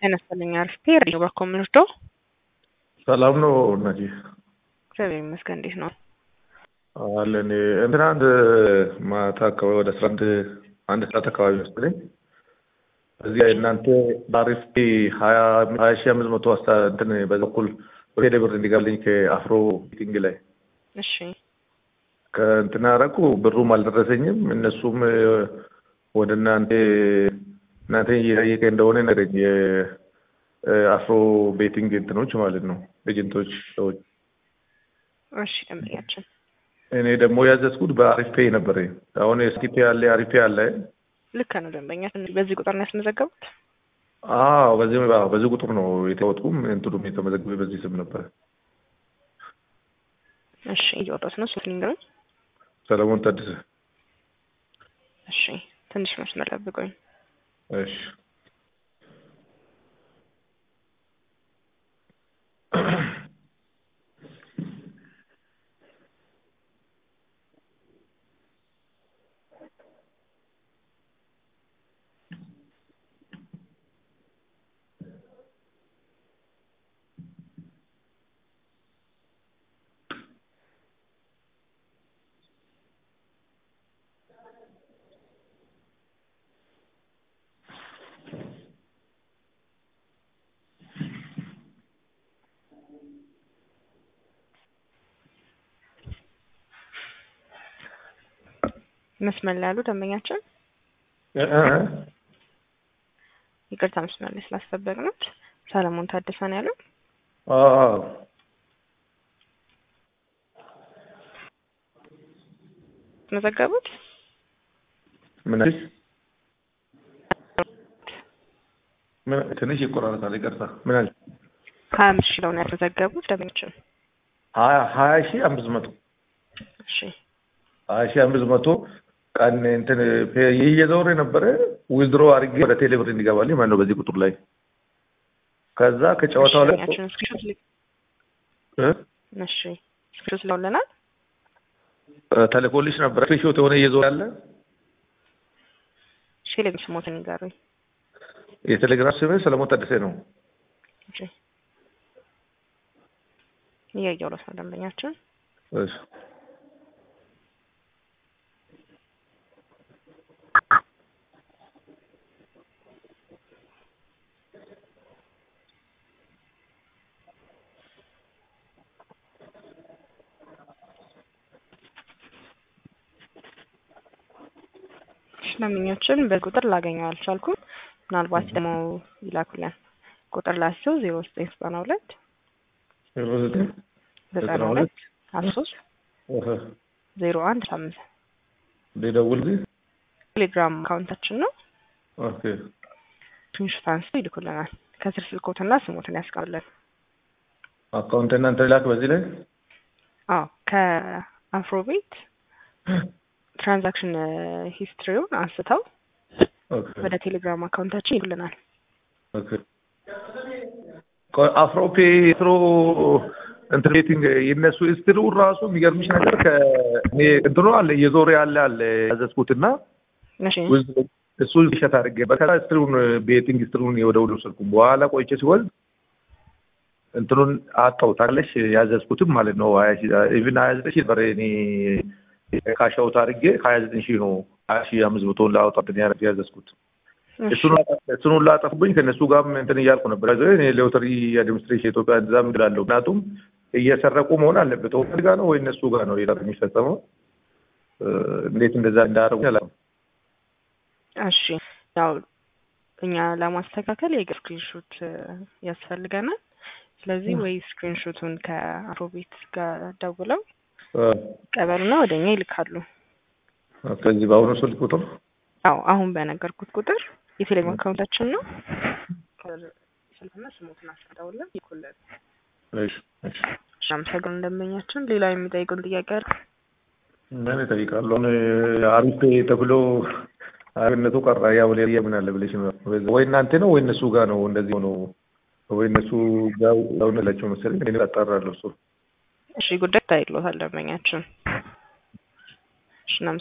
ጤና ይስጥልኝ አሪፍ ሬዲዮ በኩል የምንወስደው ሰላም ነው እናቴ? እግዚአብሔር ይመስገን። እንዴት ነው አለን። እንትን አንድ ማታ አካባቢ ወደ አስራ አንድ አንድ ሰዓት አካባቢ መሰለኝ እዚህ እናንተ በአሪፍ ሀያ ሀያ ሺህ አምስት መቶ አስታ እንትን በዛ በኩል ወደ ብር እንዲጋብልኝ ከአፍሮ ሚቲንግ ላይ እሺ ከእንትና ረቁ ብሩም አልደረሰኝም። እነሱም ወደ እናንተ እናንተ እየጠየቀ እንደሆነ ነገረኝ። የአፍሮ ቤቲንግ እንትኖች ማለት ነው ኤጀንቶች ሰዎች። እሺ ደንበኛችን እኔ ደግሞ ያዘዝኩት በአሪፍ ፔይ ነበረ። አሁን ስቲፔ አለ አሪፍ ፔይ አለ። ልክ ነው ደንበኛችን። በዚህ ቁጥር ነው ያስመዘገቡት? አዎ በዚህ አዎ በዚህ ቁጥር ነው የተወጥኩም እንትኑም የተመዘገበ በዚህ ስም ነበር። እሺ እየወጣት ነው ሶስት ንገሩኝ። ሰለሞን ታደሰ። እሺ ትንሽ መስመር ጠብቁኝ። እሺ መስመር ላይ ያሉ ደንበኛችን ይቅርታ መስመር ላይ ስላስጠበቅነው ሰለሞን ታደሰ ነው ያለው። አዎ መዘገቡት ምን አዲስ ምን ትንሽ ይቆራረጣል። ይቅርታ ምን አለ? ሀያ አምስት ሺህ ነው ያስመዘገቡት ደንበኛችን። ሀያ ሀያ ሺህ አምስት መቶ እሺ ሀያ ሺህ አምስት መቶ ቀን እንትን እየዞረ ነበረ ዊዝድሮ አድርጌ ወደ ቴሌብር እንዲገባልኝ ማለት ነው በዚህ ቁጥር ላይ ከዛ ከጨዋታው ላይ ደንበኛችን ስክሪንሾት ልክ እ እሺ ስክሪንሾት ልከውልናል። ተልኮልሽ ነበረ ስክሪንሾት የሆነ እየዞረ ያለ እሺ ሌላ ስሞትን ይጋሩኝ። የቴሌግራም ስሜ ሰለሞን ታደሰ ነው። እሺ እያየሁ ነው ደንበኛችን እሺ ደንበኛችን በቁጥር ላገኘው አልቻልኩም። ምናልባት ደግሞ ይላኩልን ቁጥር ላቸው ዜሮ ዘጠኝ ዘጠና ሁለት ዜሮ ዘጠኝ ዘጠና ሁለት አስራ ሶስት ዜሮ አንድ አምስት ሊደውል ጊዜ ቴሌግራም አካውንታችን ነው። ኦኬ ስክሪንሾት አንስተው ይልኩልናል። ከስር ስልኮትና ስሞትን ያስቀምጡልን። አካውንት እናንተ ላክ በዚህ ላይ አዎ ከአፍሮቤት ትራንዛክሽን ሂስትሪውን አንስተው ኦኬ ወደ ቴሌግራም አካውንታችን ይልኩልናል። ኦኬ አፍሮፔ ትሮ እንትን ሬቲንግ የነሱ ስትሩ ራሱ የሚገርምሽ ነገር ከእኔ እንትኑ አለ እየዞረ ያለ አለ ያዘዝኩትና እሺ እሱ ሸት አድርጌ በከዛ ስትሩን ቤቲንግ ስትሩን ወደ ወደ ወሰድኩ በኋላ ቆይቼ ሲወልድ እንትኑን አጣው ታለሽ ያዘዝኩትም ማለት ነው ሀያ ሺህ ኢቭን ሀያ ዘጠኝ ሺህ ነበረ እኔ ካሻውት አድርጌ ሀያ ዘጠኝ ሺህ ነው ሀያ ሺህ አምስት መቶ ላወጣ እንትን ያዘዝኩት እሱን ሁላ ጠፉብኝ። ከእነሱ ጋርም እንትን እያልኩ ነበር። እኔ ሎተሪ አድሚኒስትሬሽን ኢትዮጵያ እዛም እላለሁ። ምክንያቱም እየሰረቁ መሆን አለበት። ኦነግ ጋር ነው ወይ እነሱ ጋር ነው ሌላ የሚፈጸመው? እንዴት እንደዛ እንዳደረጉ አላውቅም። እሺ ያው እኛ ለማስተካከል የግር ስክሪንሾት ያስፈልገናል። ስለዚህ ወይ ስክሪንሾቱን ከአፍሮቤት ጋር ደውለው ቀበሉና ወደ እኛ ይልካሉ። ከዚህ በአሁኑ ስልክ ቁጥር አዎ አሁን በነገርኩት ቁጥር የቴሌግራም አካውንታችን ነው። ስልክና ስሞትን አስቀምጠውልን ይልኩልን። እሺ እሺ አመሰግናለሁ ደንበኛችን። ሌላ የሚጠይቁን ጥያቄ አለ? ምን እጠይቃለሁ? አሁን አሪፍ ተብሎ አብነቱ ቀራ። ያው ሌላ ምን አለ ብለሽ ነው ወይ እናንተ ነው ወይ እነሱ ጋር ነው እንደዚህ ሆኖ ወይ እነሱ ጋር ላቸው መሰለኝ እኔ አጣራለሁ እሱ እሺ ጉዳይ ታይሎታል ደንበኛችን። እሺ